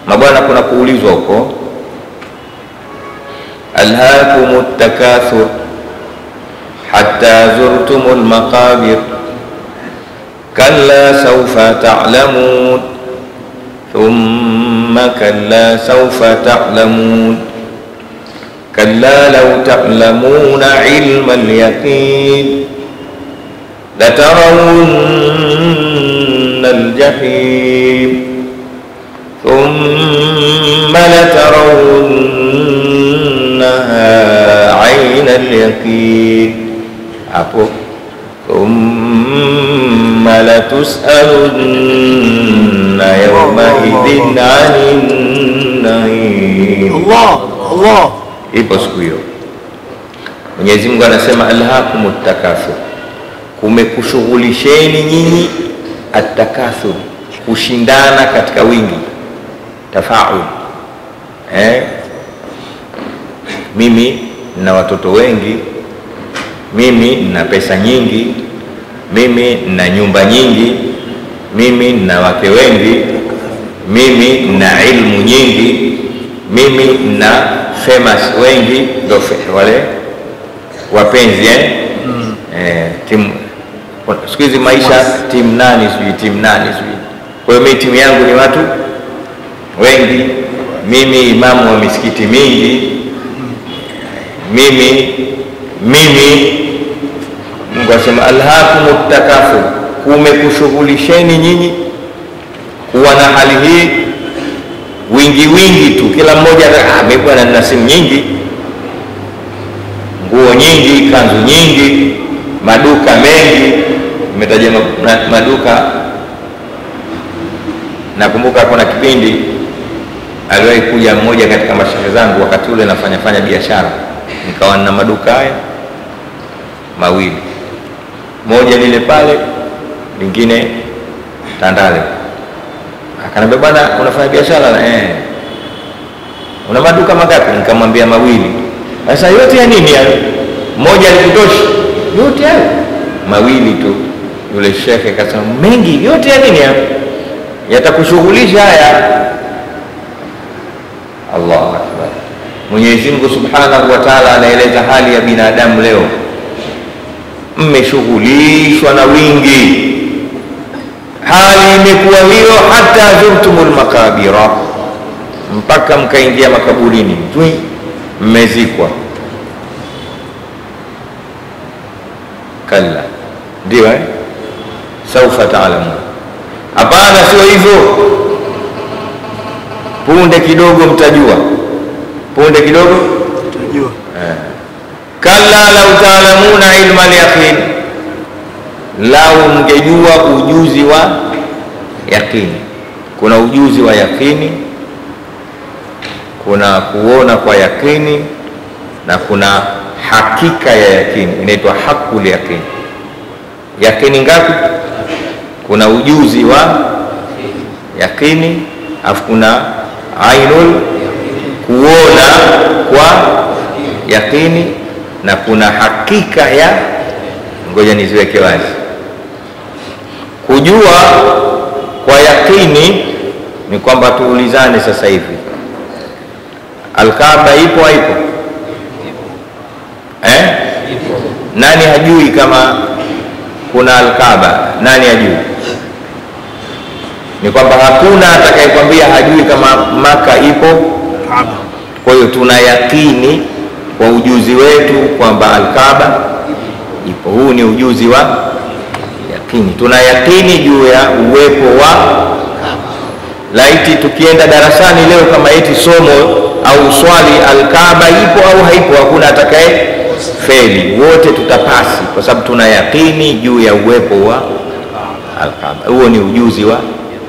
mabwana kuna kuulizwa huko alhakum takathur hatta zurtum lmaqabir kalla saufa talamun thumma kalla saufa talamun كلا لو تعلمون علم اليقين لترون الجحيم ثم لترونها عين اليقين عفو ثم لتسألن يومئذ عن النعيم Allah Allah ipo siku hiyo mwenyezi mungu anasema alhakum takathur kumekushughulisheni nyinyi atakathur kushindana katika wingi tafaul eh? mimi nina watoto wengi mimi nina pesa nyingi mimi nina nyumba nyingi mimi nina wake wengi mimi nina ilmu nyingi mimi nina famous wengi ndo fe- wale wapenzi eh? mm. eh, timu siku hizi maisha timu nani sijui timu nani sijui kwa hiyo mi timu yangu ni watu wengi mimi imamu wa misikiti mingi mimi mimi mungu asema alhakum takathur kumekushughulisheni nyinyi kuwa na hali hii wingi wingi tu kila mmoja ata- ah, mimi bwana nina simu nyingi nguo nyingi kanzu nyingi maduka mengi imetaja ma- na- maduka nakumbuka kuna kipindi aliwahi kuja mmoja katika mashehe zangu wakati ule nafanya fanya biashara nikawa nina maduka haya mawili moja lile pale lingine tandale akanambia bwana unafanya biashara na eh. una maduka mangapi nikamwambia mawili sasa yote ya nini hayo moja alikutoshi yote hayo mawili tu yule shekhe akasema mengi yote ya nini hayo yatakushughulisha haya allahu akbar mwenyezi mungu subhanahu wa taala anaeleza hali ya binadamu leo mmeshughulishwa na wingi hali imekuwa hiyo hata zurtumul makabira mpaka mkaingia makaburini twi mmezikwa kalla ndio eh? saufa taalamun hapana sio hivyo punde kidogo mtajua punde kidogo Tunajua kalla lau taalamuna ilma lyaqin lau mngejua ujuzi wa yaqini kuna ujuzi wa yaqini kuna kuona kwa yaqini na kuna hakika ya yaqini inaitwa hakul yaqini yaqini ngapi kuna ujuzi wa yaqini alafu kuna ainul kuona kwa yaqini na kuna hakika ya ngoja niziweke wazi kujua kwa yaqini ni kwamba tuulizane sasa hivi alkaaba ipo haipo eh? nani hajui kama kuna alkaaba nani hajui ni kwamba hakuna atakayekwambia hajui kama maka ipo Kaaba kwa hiyo tuna yakini kwa ujuzi wetu kwamba alkaaba ipo huu ni ujuzi wa yakini tuna yakini juu ya uwepo wa laiti tukienda darasani leo kama eti somo au swali alkaaba ipo au haipo hakuna atakaye feli wote tutapasi kwa sababu tuna yakini juu ya uwepo wa alkaaba huo ni ujuzi wa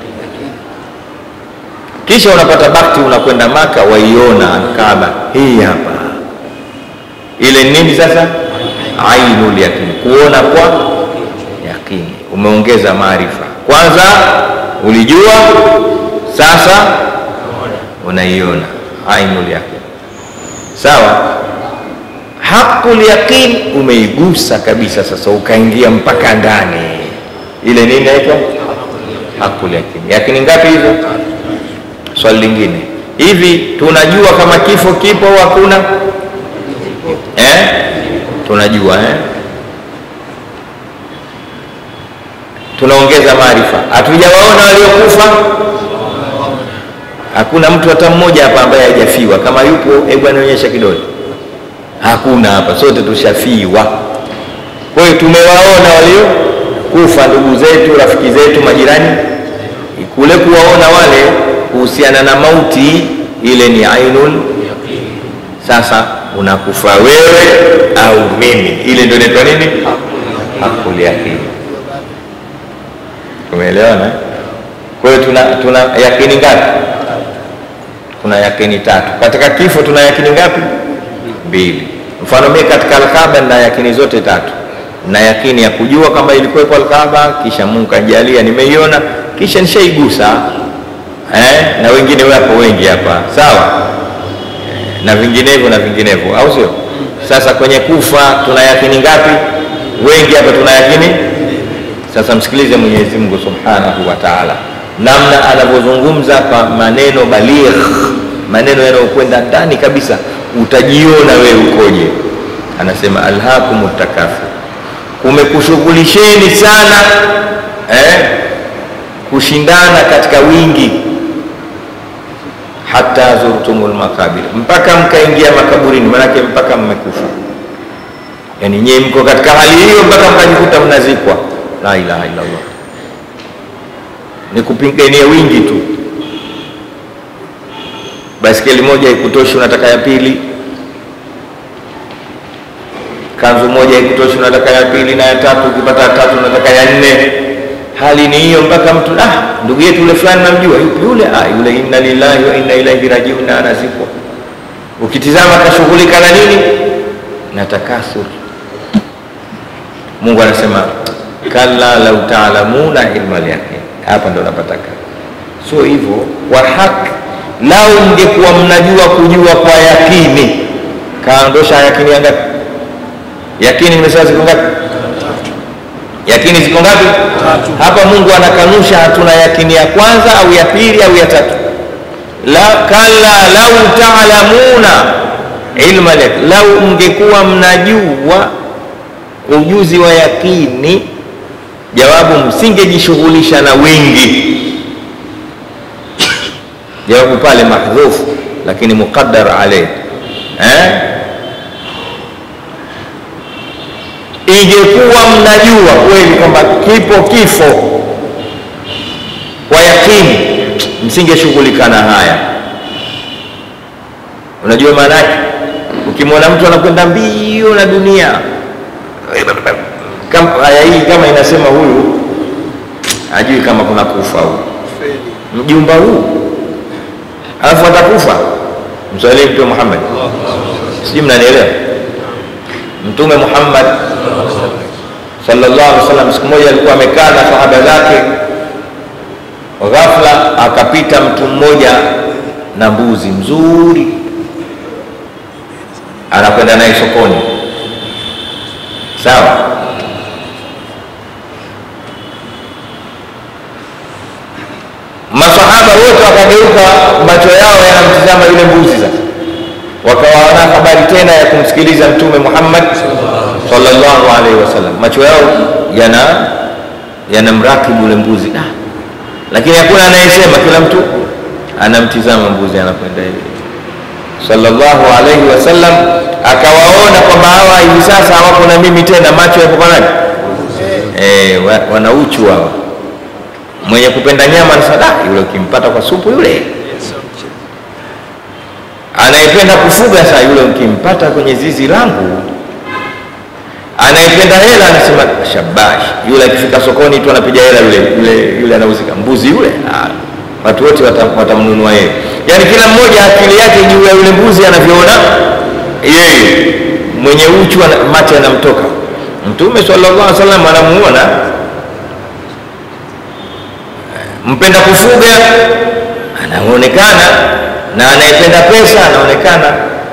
kisha unapata bakti unakwenda maka waiona alkaaba hii hapa ile ni nini sasa ainul yakini kuona kwa yakini umeongeza maarifa kwanza ulijua sasa unaiona ainul yaqin sawa haqul yaqin umeigusa kabisa sasa ukaingia mpaka ndani ile nini inaitwa haqul yaqin yakini ngapi hizo swali lingine hivi tunajua kama kifo kipo au hakuna eh? tunajua eh? tunaongeza maarifa hatujawaona waliokufa hakuna mtu hata mmoja hapa ambaye hajafiwa kama yupo hebu anaonyesha kidole hakuna hapa sote tushafiwa kwa hiyo tumewaona waliokufa ndugu zetu rafiki zetu majirani kule kuwaona wale kuhusiana na mauti ile ni ainul sasa unakufa wewe au mimi ile ndio inaitwa nini hakul yaqini tumeelewana kwa hiyo tuna, tuna yakini ngapi kuna yakini tatu katika kifo tuna yakini ngapi mbili mfano mimi katika alkaba na yakini zote tatu na yakini ya kujua kama ilikuwepo alkaba kisha mungu kajalia nimeiona kisha nishaigusa eh? na wengine wapo wengi hapa sawa eh, na vinginevyo na vinginevyo au sio sasa kwenye kufa tuna yakini ngapi wengi hapa tuna yakini sasa msikilize mwenyezi mungu subhanahu wa taala namna anavyozungumza kwa maneno baligh maneno yanayokwenda ndani kabisa utajiona wewe ukoje anasema alhakum takathur kumekushughulisheni sana eh, kushindana katika wingi hata zurtumul makabir mpaka mkaingia makaburini manake mpaka mmekufa yani nyie mko katika hali hiyo mpaka mkajikuta mnazikwa la ilaha illallah ni kupigania wingi tu baskeli moja ikutoshi unataka ya pili kanzu moja ikutoshi unataka ya pili na ya tatu ukipata ya tatu unataka ya nne hali ni hiyo mpaka mtu ah, ndugu yetu yule fulani namjua yupi yule ah, yule inna lillahi wa inna ilaihi rajiun na anazikwa ukitizama akashughulika na nini na takasur mungu anasema kalla lau taalamuna ilma lyaqin hapa ndo napataka sio hivyo kwa haki lau mngekuwa mnajua kujua kwa yakini kaondosha yakini ya ngapi yakini nimesema ziko ngapi yakini ziko ngapi hapa mungu anakanusha hatuna yakini ya kwanza au ya pili au ya tatu la kalla lau taalamuna ilma lyaqin lau mngekuwa mnajua ujuzi wa yakini jawabu msingejishughulisha na wingi jawabu pale mahdhufu lakini muqaddar alayh eh? ingekuwa mnajua kweli kwamba kipo kifo kwa yakini msingeshughulika na haya unajua maana yake ukimwona mtu anakwenda mbio na dunia Kam- aya hii kama inasema huyu ajui kama kuna kufa huyu mjumba huu alafu atakufa mswalii mtume muhammad sijui mnanielewa mtume muhammad sallallahu alaihi wasallam siku moja alikuwa amekaa na sahaba zake ghafla akapita mtu mmoja na mbuzi mzuri anakwenda naye sokoni sawa masahaba wote wakageuka macho yao yanamtizama yule mbuzi sasa wakawa wana habari tena ya kumsikiliza mtume muhammad sallallahu alaihi wasallam macho yao yana yanamrakibu yule mbuzi ah. lakini hakuna anayesema kila mtu anamtizama mbuzi anakwenda hivi sallallahu alaihi wasallam akawaona kwamba hawa hivi sasa hawako na mimi tena macho yapo kwa nani eh, wa- wana uchu hawa mwenye kupenda nyama anasema "Ah, yule ukimpata kwa supu yule anayependa kufuga saa yule ukimpata kwenye zizi langu anayependa hela anasema shabash yule akifika sokoni tu anapiga hela yule yule yule anauzika mbuzi yule ah, watu wote wata- watamnunua yeye yaani kila mmoja akili yake juu ya yule mbuzi anavyoona yeye mwenye uchu ana- macho yanamtoka mtume sallallahu alaihi wasallam anamuona mpenda kufuga anaonekana na anayependa pesa anaonekana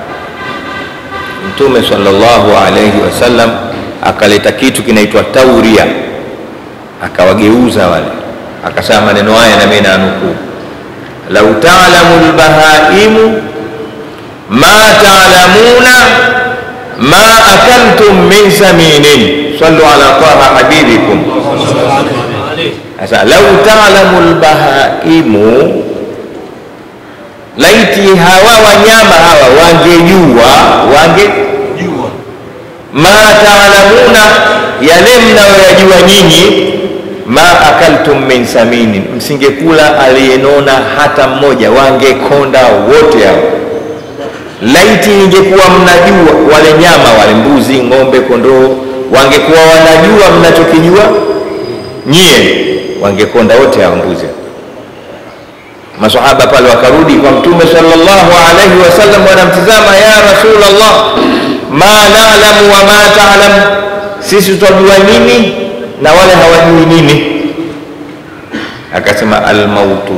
mtume sallallahu alaihi wasallam akaleta kitu kinaitwa tauria akawageuza wale akasema maneno haya na mimi nanukuu lau talamu lbahaimu ma talamuna ma akaltum min saminin sallu ala taha habibikum sasa lau talamu lbahaimu laiti hawa wanyama hawa wangejua wange Jua. ma taalamuna yale mnayoyajua nyinyi ma akaltum min saminin msingekula aliyenona hata mmoja wangekonda wote hao laiti ingekuwa mnajua wale nyama wale mbuzi ng'ombe kondoo wangekuwa wanajua mnachokijua nyie wangekonda wote hao mbuzi masahaba pale wakarudi kwa mtume sallallahu alaihi wasallam wanamtizama ya rasulllah ma nalamu wa ma talam sisi twajua nini na wale hawajui nini akasema almautu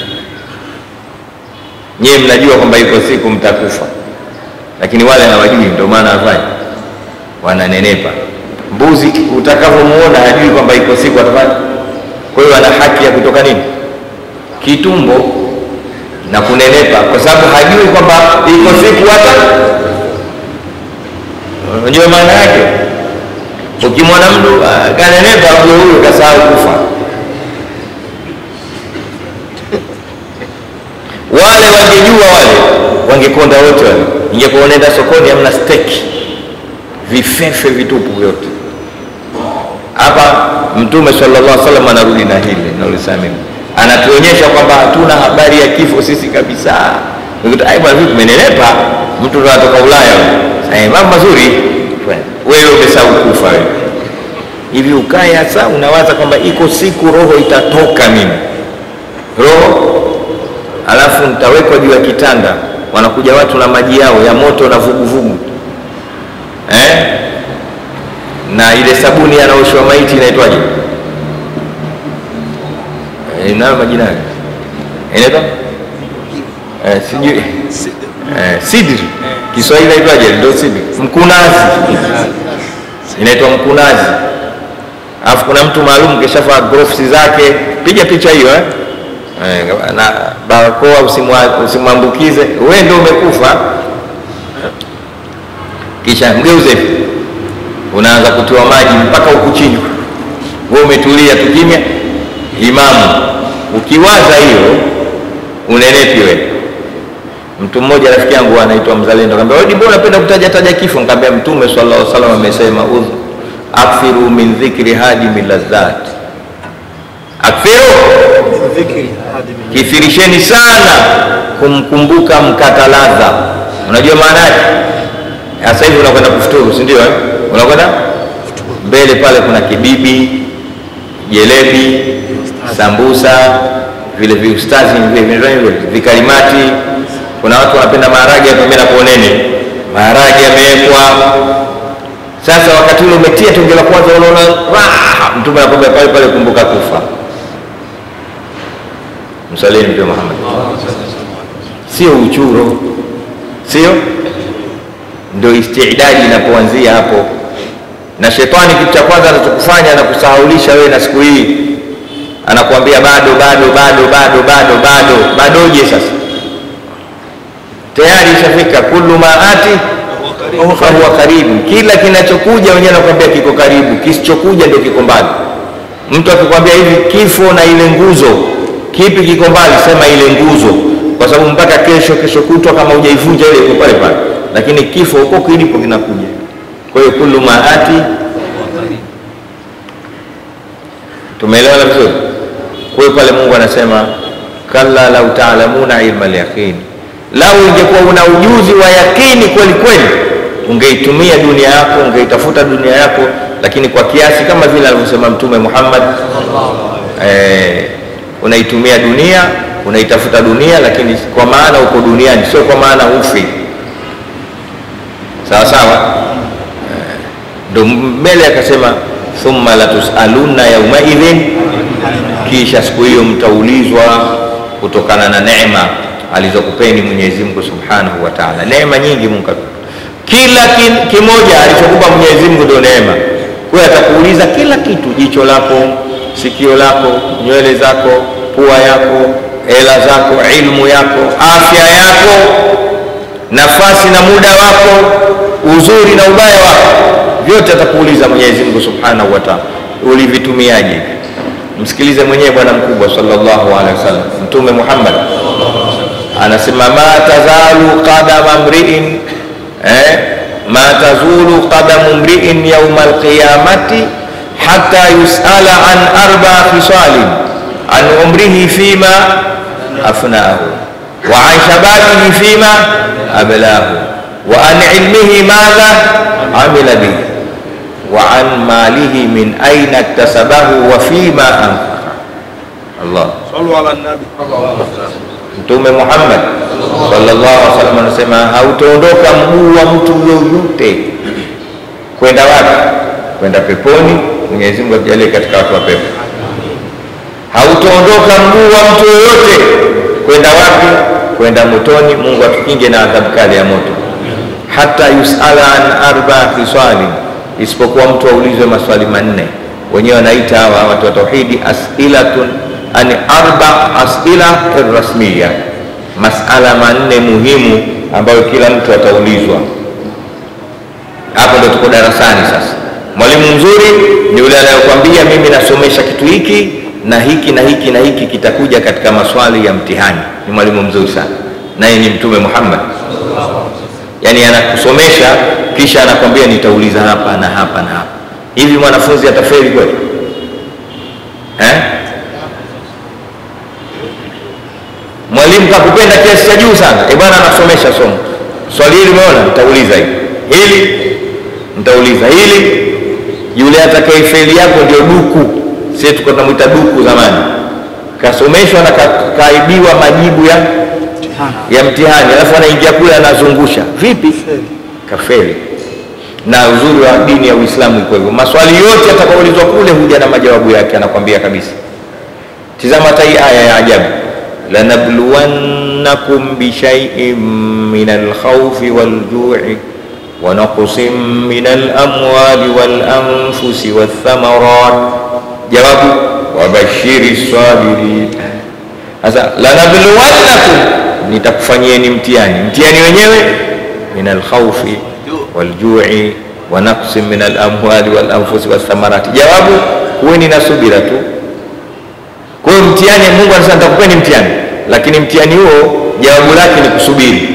nyiwe mnajua kwamba iko siku mtakufa lakini wale hawajui ndio maana wafanya wananenepa mbuzi utakavyomuona hajui kwamba iko siku atafanya kwa hiyo ana haki ya kutoka nini kitumbo na kunenepa kwa sababu hajui kwamba iko siku hata unajua maana yake ukimwona mtu ah, kanenepa ujue huyo kasahau kufa wale wangejua wale wangekonda wote wale ingekuwa unaenda sokoni hamna steki vifefe vitupu vyote hapa mtume sallallahu alaihi wasallam anarudi na hili naulisema mimi anatuonyesha kwamba hatuna habari ya kifo sisi kabisa Nikuta, "Ai, bwana vipi umenenepa mtu ndo anatoka ulaya huyo." Eh, mambo mazuri wewe umesahau kufa wewe hivi ukae hasa unawaza kwamba iko siku roho itatoka mimi roho alafu nitawekwa juu ya kitanda wanakuja watu na maji yao ya moto na vuguvugu eh? na ile sabuni yanaoshwa maiti inaitwaje Eh, inayo majina yake inaitwa eh, sijui eh, sidri kiswahili inaitwaje ndio sidri mkunazi inaitwa mkunazi alafu kuna mtu maalum kishavaa gloves zake piga picha hiyo eh? Eh, na barakoa usimwa- usimwambukize wewe ndio umekufa kisha mgeuze hivi unaanza kutiwa maji mpaka huku chini wewe umetulia tu kimya imamu ukiwaza hiyo unenepi wewe mtu mmoja rafiki yangu anaitwa mzalendo kaambia wewe mbona unapenda kutaja taja kifo nikamwambia mtume sallallahu alaihi wasallam amesema udhu akthiru min dhikri hadimi ladhat akthiru Dhikri hadi min- kithirisheni sana kumkumbuka mkata ladha unajua maana yake sasa hivi unakwenda kufuturu si ndio eh? unakwenda mbele pale kuna kibibi jelebi sambusa vile viustazi vile vile vile vikalimati kuna watu wanapenda maharage yapambia na kuoneni maharage yamewekwa sasa wakati ule umetia tonge la kwanza unaona raha mtume anakwambia pale pale kumbuka kufa msalini mtume Muhammad sio uchuro sio ndio istidadi inapoanzia hapo na shetani kitu cha kwanza anachokufanya anakusahaulisha wewe na siku hii anakuambia bado bado bado bado bado bado badoje sasa tayari ishafika kullu maati fahuwa karibu kila kinachokuja wenyewe anakuambia kiko karibu kisichokuja ndio kiko mbali mtu akikwambia hivi kifo na ile nguzo kipi kiko mbali sema ile nguzo kwa sababu mpaka kesho kesho kutwa kama hujaivunja ile iko pale pale lakini kifo huko kilipo kinakuja kwa hiyo kullu maati tumeelewana vizuri kwa hiyo pale mungu anasema kalla lau taalamuna ilma lyaqini lau ingekuwa una ujuzi wa yakini kweli kweli ungeitumia dunia yako ungeitafuta dunia yako lakini kwa kiasi kama vile alivyosema mtume muhammad eh, unaitumia dunia unaitafuta dunia lakini kwa maana uko duniani sio kwa maana ufi sawa sawa Eh, ndo mbele akasema thumma latusalunna yaumaidhin kisha siku hiyo mtaulizwa kutokana na neema alizokupeni Mwenyezi Mungu Subhanahu wa Ta'ala. Neema nyingi Mungu katupa. Kila kin- kimoja alichokupa Mwenyezi Mungu ndio neema. Kwa hiyo atakuuliza kila kitu, jicho lako, sikio lako, nywele zako, pua yako, hela zako, ilmu yako, afya yako, nafasi na muda wako, uzuri na ubaya wako, vyote atakuuliza Mwenyezi Mungu Subhanahu wa Ta'ala, ulivitumiaje? Msikilize mwenyewe bwana mkubwa sallallahu alaihi wasallam, Mtume Muhammad anasema ma tazalu qadama mriin eh, ma tazulu qadamu mriin yauma alqiyamati hatta yusala an arba khisalin an umrihi fima afnahu wa an shababihi fima ablahu wa an ilmihi madha amila bihi wa an malihi min aina iktasabahu wa fima anfaqa Allah Sallu ala nabi. Mtume Muhammad sallallahu alaihi wasallam anasema hautaondoka mguu wa mtu yoyote kwenda wapi? Kwenda peponi. Mwenyezi Mungu atujalie katika watu wa pepo. Hautaondoka mguu wa mtu yoyote kwenda wapi? Kwenda motoni. Mungu atukinge na adhabu kali ya moto. Hata yusala an arba khisali, isipokuwa mtu aulizwe maswali manne. Wenyewe wanaita hawa watu wa tauhidi as'ilatun ani arba asila rasmiya, masala manne muhimu ambayo kila mtu ataulizwa. Hapo ndo tuko darasani sasa. Mwalimu mzuri ni yule anayekwambia mimi nasomesha kitu hiki na hiki na hiki na hiki kitakuja katika maswali ya mtihani. Ni mwalimu mzuri sana, naye ni Mtume Muhammad. Yaani anakusomesha kisha anakwambia nitauliza hapa na hapa na hapa. Hivi mwanafunzi atafeli kweli eh? mwalimu kakupenda kiasi cha juu sana e bwana anasomesha somo swali hili umeona nitauliza hili hili nitauliza hili yule atakayefeli yako ndio duku sie tuko tunamwita duku zamani kasomeshwa na ka- kaibiwa majibu ya ya mtihani alafu anaingia kule anazungusha vipi kafeli na uzuri wa dini ya uislamu iko hivyo maswali yote atakaulizwa kule huja na majawabu yake anakwambia kabisa tizama hata hii aya ya ajabu lanabluwannakum bishaiin min alkhaufi waljui wanaqsin min alamwali walanfusi walthamarat jawabu wabashiri sabirin sasa lanabluwannakum nitakufanyieni mtihani mtihani wenyewe min alkhaufi waljui wanaqsin min alamwali walanfusi walthamarati jawabu kuweni na subira tu kwa hiyo mtihani Mungu anasema nitakupeni mtihani, lakini mtihani huo jawabu lake ni kusubiri.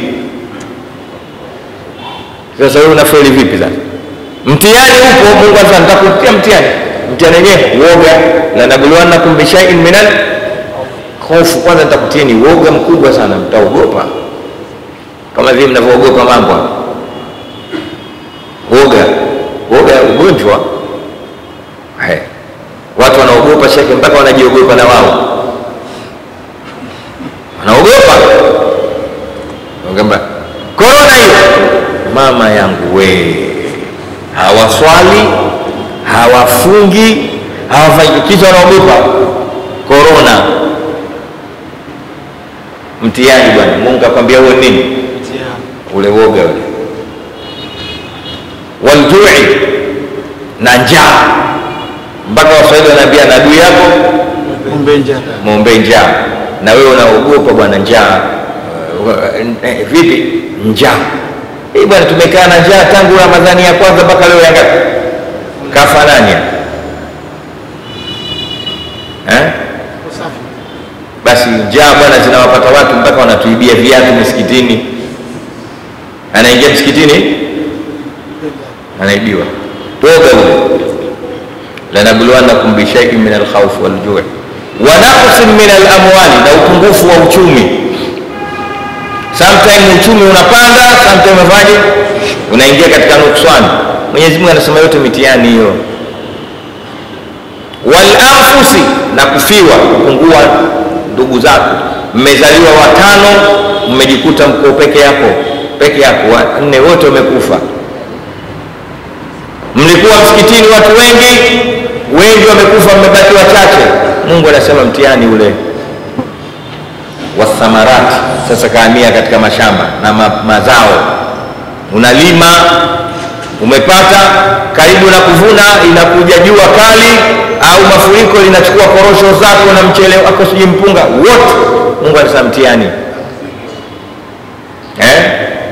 Sasa wewe unafeli vipi sasa? Mtihani upo, Mungu anasema nitakutia mtihani. Mtihani wenyewe uoga, la nabluwannakum bishaiin minal hofu. Kwanza nitakutieni uoga mkubwa sana, mtaogopa kama vile mnavyoogopa mambo hapa. Uoga, uoga ugonjwa Hey. Watu wanaogopa shekhe, mpaka wanajiogopa na wao wanaogopa. Ngamba korona hiyo, mama yangu we, hawaswali hawafungi hawafanyi kitu, wanaogopa korona. Mtihani bwana. Mungu akwambia huo nini? Ule woga ule, waljui na njaa mpaka Waswahili wanaambia na adui yako Ombe njaa. mwombee njaa, na wewe unaogopa bwana njaa. Uh, eh, vipi njaa hii bwana, tumekaa na njaa tangu Ramadhani ya kwanza mpaka leo ya ngapi? Kafa nani eh? Basi njaa bwana zinawapata watu mpaka wanatuibia viatu misikitini, anaingia msikitini anaibiwa. Toka huko lanabluwannakum bishaiin min alkhaufi waljui wa naqsin min alamwali, na upungufu wa uchumi. Sometime uchumi unapanda, sometime unafanyaje? Unaingia katika nuksani. Mwenyezi Mungu anasema yote mitihani hiyo. Wal anfusi, na kufiwa, kupungua ndugu zako. Mmezaliwa watano, mmejikuta mko peke yako peke yako, wanne wote wamekufa mlikuwa msikitini watu wengi wengi wamekufa, mmebaki wachache. Mungu anasema mtihani ule wathamarati. Sasa kaamia katika mashamba na ma, mazao, unalima umepata, karibu na kuvuna, inakuja jua kali au mafuriko linachukua korosho zako na mchele wako, sijui mpunga, wote Mungu alisema mtihani eh?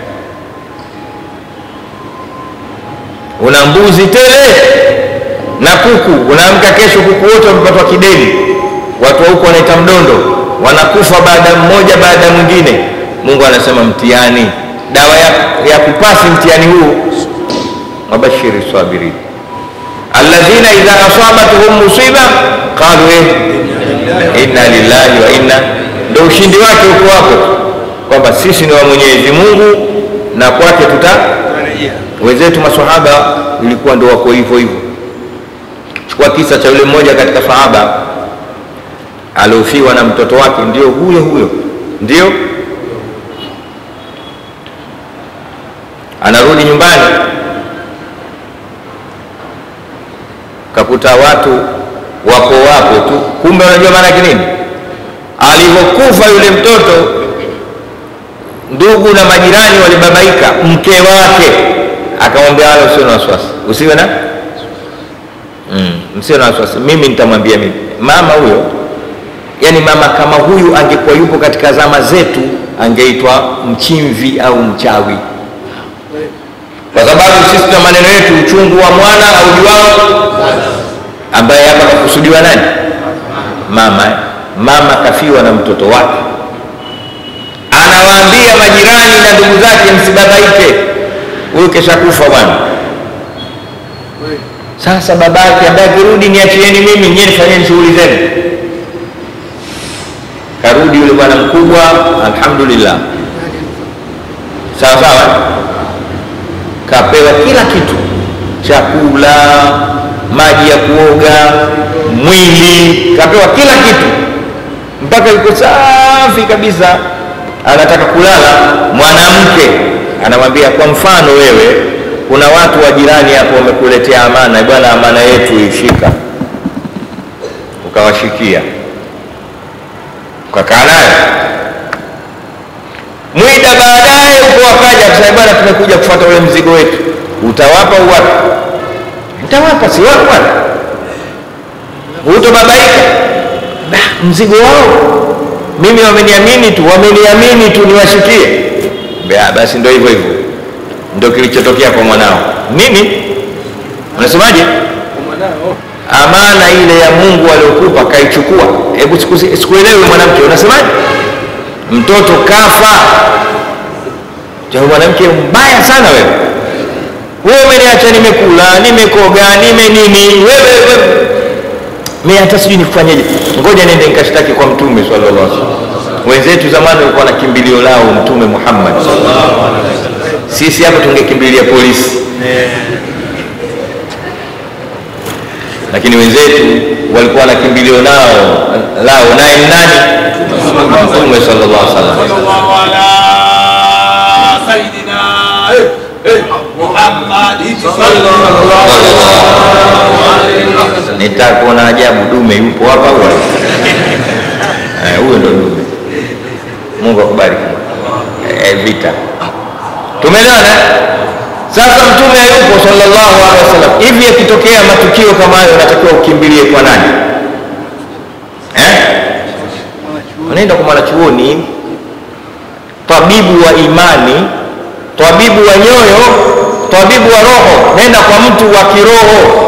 una mbuzi tele na kuku, unaamka kesho kuku wote wamepatwa kideni, watu wa huko wanaita mdondo, wanakufa baada mmoja baada ya mwingine. Mungu anasema mtihani, dawa ya, ya kupasi mtihani huu, wabashiri sabirin alladhina idha asabatuhum musiba qalu eh, inna lillahi wa inna, ndo ushindi wake huko wako kwamba sisi ni wa Mwenyezi Mungu na kwake tuta wenzetu maswahaba ilikuwa ndo wako hivyo hivyo. Chukua kisa cha yule mmoja katika sahaba aliofiwa na mtoto wake, ndio huyo huyo, ndio anarudi nyumbani, kakuta watu wako wapo tu, kumbe unajua maana yake nini? Alivyokufa yule mtoto, ndugu na majirani walibabaika, mke wake akamwambia wala usiwe na wasiwasi, usiwe na mm, msiwe na wasiwasi, mimi nitamwambia mimi. Mama huyo, yani mama kama huyu angekuwa yupo katika zama zetu, angeitwa mchimvi au mchawi, kwa sababu sisi tuna maneno yetu, uchungu wa mwana aujuao, ambaye hapa kakusudiwa nani? Mama. Mama kafiwa na mtoto wake, anawaambia majirani na ndugu zake, msibabaike huyu kesha kufa bwana. Sasa babake ambaye akirudi, niachieni mimi, nyie nifanyeni shughuli zenu. Karudi yule bwana mkubwa, alhamdulillah, sawa sawa, kapewa kila kitu, chakula, maji ya kuoga, mwili, kapewa kila kitu, mpaka yuko safi kabisa, anataka kulala. Mwanamke anamwambia kwa mfano, wewe kuna watu wa jirani hapo wamekuletea amana, bwana, amana yetu ishika. Ukawashikia, ukakaa nayo mwida, baadaye huko wakaja kusema, bwana, tumekuja kufuata ule mzigo wetu, utawapa uwapi? Utawapa, si wako bwana, hutobabaika. Mzigo wao mimi, wameniamini tu, wameniamini tu niwashikie Bea, basi ndio hivyo hivyo ndio kilichotokea kwa mwanao. Nini unasemaje? Amana ile ya Mungu aliokupa kaichukua. Hebu sikuelewi mwanamke, unasemaje? Mtoto kafa. Ja, mwanamke mbaya sana wewe. Wewe umeniacha nimekula, nimekoga, nime nini, wewe wewe mimi hata sijui nikufanyeje. Ngoja niende nikashtaki kwa Mtume sallallahu alaihi wasallam. Wenzetu zamani walikuwa na kimbilio lao Mtume Muhammad. Sisi hapa tungekimbilia polisi, lakini wenzetu walikuwa na kimbilio nao lao, naye nani? Mtume sallallahu alaihi wasallam. Nitaka kuona ajabu, dume yupo hapa huyo ndo dume. Mungu akubariki. E, vita tumeelewana. Sasa mtume hayupo sallallahu alaihi wasallam. Hivi yakitokea matukio kama hayo, unatakiwa ukimbilie kwa nani eh? Unaenda kwa mwanachuoni, tabibu wa imani, tabibu wa nyoyo, tabibu wa roho. Nenda kwa mtu wa kiroho,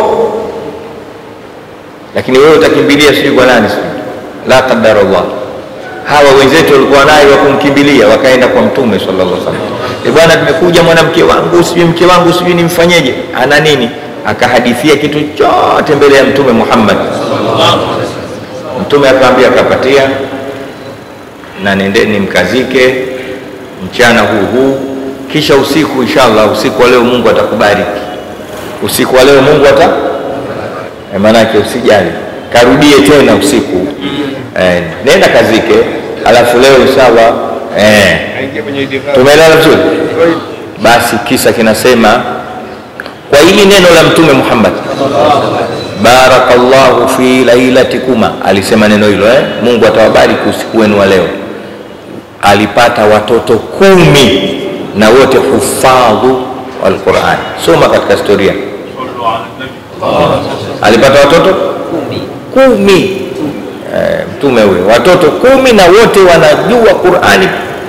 lakini wewe utakimbilia sijui kwa nani? Sijui la qadarallah hawa wenzetu walikuwa naye wa kumkimbilia, wakaenda kwa mtume sallallahu alaihi wasallam. E bwana, tumekuja mwanamke wangu sijui mke wangu sijui nimfanyeje, ana nini? Akahadithia kitu chote mbele ya mtume Muhammad. Mtume akaambia, akapatia na nendeni mkazike mchana huu huu, kisha usiku, inshallah, usiku wa leo Mungu atakubariki. Usiku wa leo Mungu ata e, maanake usijali, karudie tena usiku Eh, nenda kazike, alafu leo inshallah eh, tumeelewana vizuri. Basi kisa kinasema kwa hili neno la Mtume Muhammad, barakallahu fi lailatikuma, alisema neno hilo eh, Mungu atawabariki usiku wenu wa leo. Alipata watoto kumi na wote hufadhu alquran. Soma katika historia, alipata watoto kumi eh, mtume huyo watoto kumi na wote wanajua qurani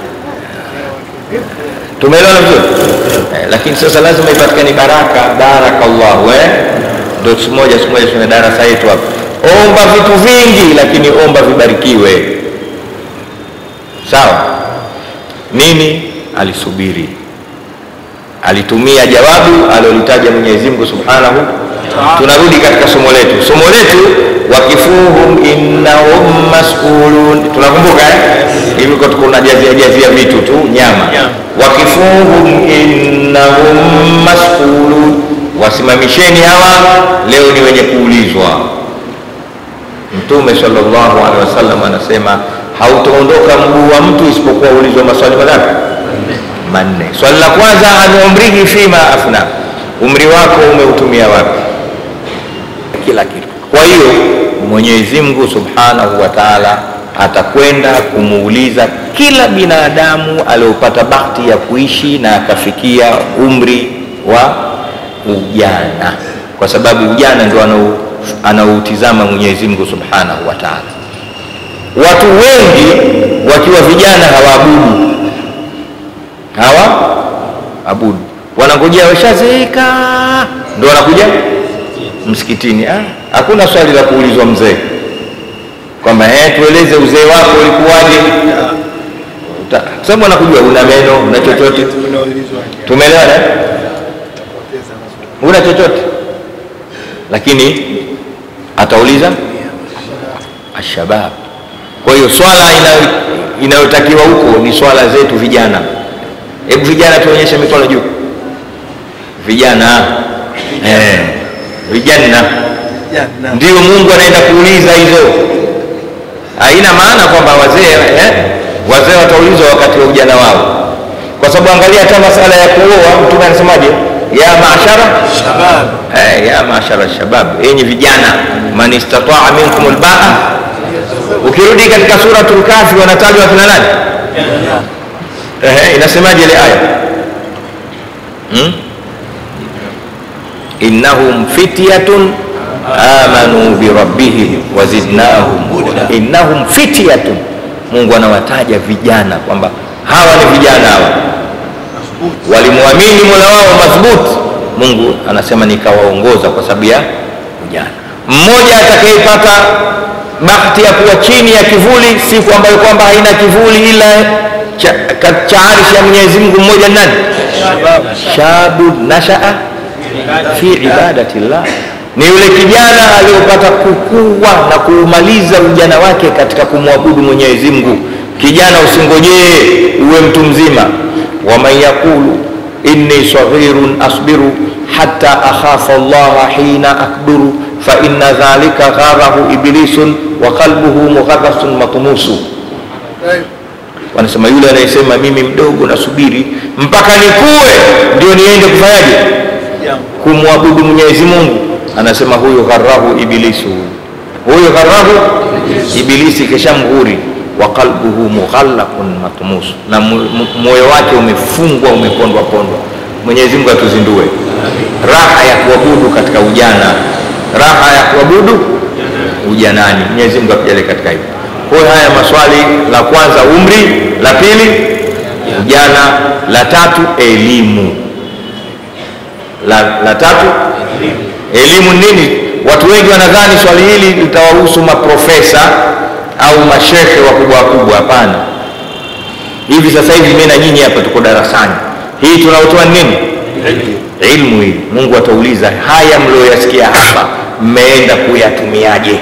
tumeelewana vizuri eh, lakini sasa lazima ipatikane baraka barakallahu eh? ndo siku moja siku moja tuna darasa yetu hapa omba vitu vingi lakini omba vibarikiwe sawa nini alisubiri alitumia jawabu alilolitaja mwenyezi mungu subhanahu tunarudi katika somo letu somo letu wakifuhum innahum masulun tunakumbuka eh? hivi kwa kuna jazia jazia vitu tu nyama wakifuhum innahum masulun wasimamisheni hawa leo ni wenye kuulizwa mtume sallallahu alaihi wasallam anasema hautaondoka mguu wa mtu isipokuwa ulizwa maswali mangapi manne swali la kwanza an umrihi fima afna umri wako umeutumia wapi kila kitu kwa hiyo mwenyezi mungu subhanahu wa taala atakwenda kumuuliza kila binadamu aliopata bahati ya kuishi na akafikia umri wa ujana kwa sababu ujana ndio anau- anautizama mwenyezi mungu subhanahu wa taala watu wengi wakiwa vijana hawaabudu hawa abudu wanangojea washazeeka ndo wanakuja msikitini Ah, hakuna swali la kuulizwa mzee kwamba eh, tueleze uzee wako ulikuwaje Uta- kwa sababu anakujua una meno una chochote tumeelewana eh? una chochote lakini atauliza ashabab kwa hiyo swala inayo- inayotakiwa huko ni swala zetu vijana hebu vijana tuonyeshe mikono juu vijana eh, vijana ndio mungu anaenda kuuliza hizo haina maana kwamba wazee eh, wazee wataulizwa wakati wa ujana wao kwa sababu angalia hata masala ya kuoa mtume anasemaje ya maashara eh, ya maashara shabab enyi vijana man istataa minkum lbaa ukirudi katika suratul kafi wanatajwa akina nani eh, inasemaje ile aya hmm? innahum fityatun amanu birabbihim wazidnahum huda innahum fityatun mungu anawataja vijana kwamba hawa ni vijana hawa walimwamini mola wao madhubuti mungu anasema nikawaongoza kwa sababu ya ujana mmoja atakayepata bahati ya kuwa chini ya kivuli siku ambayo kwamba haina kivuli ila cha, ka- cha arishi ya mwenyezi mungu mmoja ni nani shabu nashaa fi ibadati llah ni yule kijana aliyopata kukua na kuumaliza ujana wake katika kumwabudu mwenyezi mungu kijana usingojee uwe mtu mzima waman yaqulu inni saghirun asbiru hatta akhafa llaha hina akburu faina dhalika gharahu iblisun wa qalbuhu mugharasun matumusu wanasema yule anayesema mimi mdogo nasubiri mpaka nikue ndio niende kufanyaje kumwabudu mwenyezi mungu anasema huyu gharahu ibilisu huyu gharahu ibilisi kisha mghuri wa qalbuhu mughallaqun matmus na mu- mu- moyo wake umefungwa umepondwa pondwa mwenyezi mungu atuzindue raha ya kuabudu katika ujana raha ya kuabudu ujanani mwenyezi mungu atujalie katika hivyo kwa hiyo haya maswali la kwanza umri la pili ujana la tatu elimu la, la tatu elimu nini watu wengi wanadhani swali hili litawahusu maprofesa au mashehe wakubwa wakubwa hapana hivi sasa hivi mi na nyinyi hapa tuko darasani hii tunaotoa ni nini ilmu hii mungu atauliza haya mlioyasikia hapa mmeenda kuyatumiaje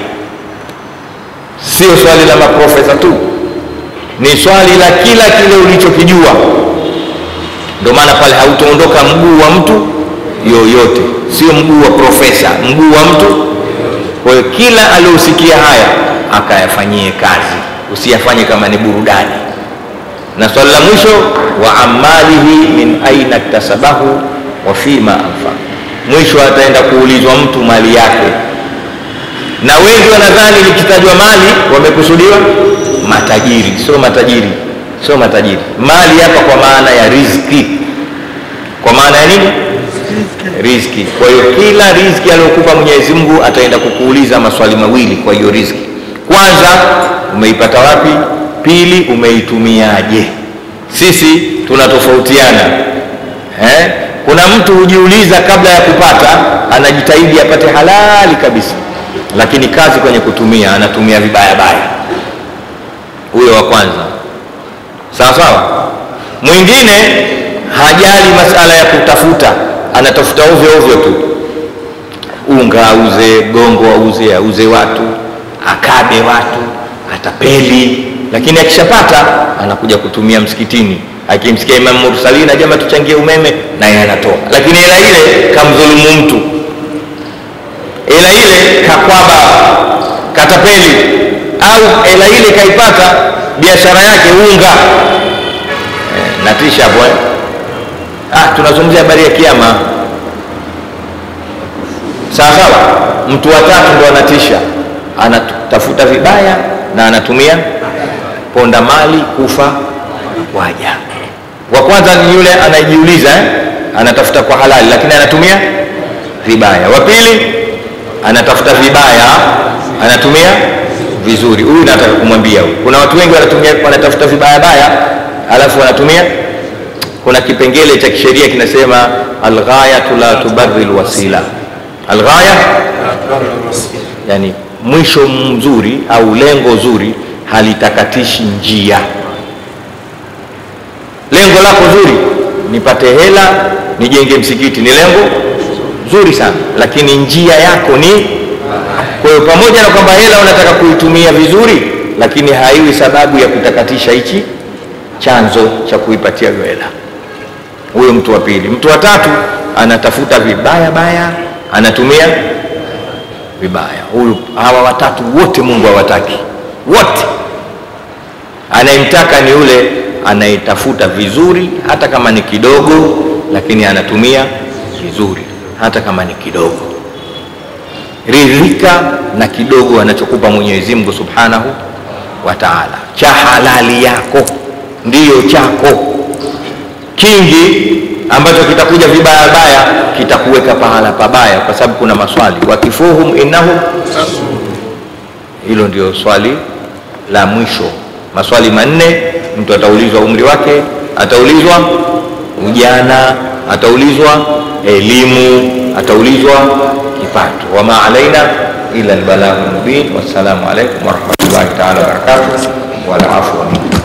sio swali la maprofesa tu ni swali la kila kile ulichokijua ndio maana pale hautaondoka mguu wa mtu yoyote sio mguu wa profesa mguu wa mtu kwa hiyo kila aliosikia haya akayafanyie kazi usiyafanye kama ni burudani na swali la mwisho wa amalihi min aina ktasabahu wa fima anfa mwisho ataenda kuulizwa mtu mali yake na wengi wanadhani likitajwa mali wamekusudiwa matajiri sio matajiri sio matajiri mali hapa kwa maana ya riziki kwa maana ya nini riziki kwa hiyo kila riziki aliyokupa mwenyezi mungu ataenda kukuuliza maswali mawili kwa hiyo riziki kwanza umeipata wapi pili umeitumiaje sisi tunatofautiana eh? kuna mtu hujiuliza kabla ya kupata anajitahidi apate halali kabisa lakini kazi kwenye kutumia anatumia vibaya baya huyo wa kwanza sawa sawa mwingine hajali masala ya kutafuta anatafuta ovyo ovyo tu unga auze gongo auze auze watu akabe watu atapeli lakini akishapata anakuja kutumia msikitini akimsikia imam mursalina jama tuchangie umeme naye anatoa lakini hela ile kamdhulumu mtu hela ile kakwaba katapeli au hela ile kaipata biashara yake unga eh, natisha hapo eh? ah, tunazungumzia habari ya kiama sawa sawa mtu watatu ndo anatisha anatafuta vibaya na anatumia ponda mali kufa waja wa kwanza ni yule anayejiuliza eh? anatafuta kwa halali lakini anatumia vibaya wa pili anatafuta vibaya anatumia vizuri huyu nataka kumwambia huyu kuna watu wengi wanatumia wanatafuta vibaya baya alafu wanatumia kuna kipengele cha kisheria kinasema alghayatu la tubarri lwasila alghaya yani mwisho mzuri au lengo zuri halitakatishi njia lengo lako zuri nipate hela nijenge msikiti ni lengo zuri sana lakini njia yako ni kwa hiyo pamoja na kwamba hela unataka kuitumia vizuri lakini haiwi sababu ya kutakatisha hichi chanzo cha kuipatia hiyo hela huyo mtu wa pili mtu wa tatu anatafuta vibaya baya anatumia vibaya huyu hawa watatu wote mungu hawataki wote anayemtaka ni yule anayetafuta vizuri hata kama ni kidogo lakini anatumia vizuri hata kama ni kidogo ridhika na kidogo anachokupa mwenyezi mungu subhanahu wa taala cha halali yako ndiyo chako kingi ambacho kitakuja vibaya baya kitakuweka pahala pabaya kwa sababu kuna maswali wakifuhum innahum hilo ndio swali la mwisho maswali manne mtu ataulizwa umri wake ataulizwa ujana ataulizwa elimu ataulizwa kipato wama alaina ila albalaghu mubin wassalamu alaikum warahmatullahi taala wabarakatuh walaafua minkum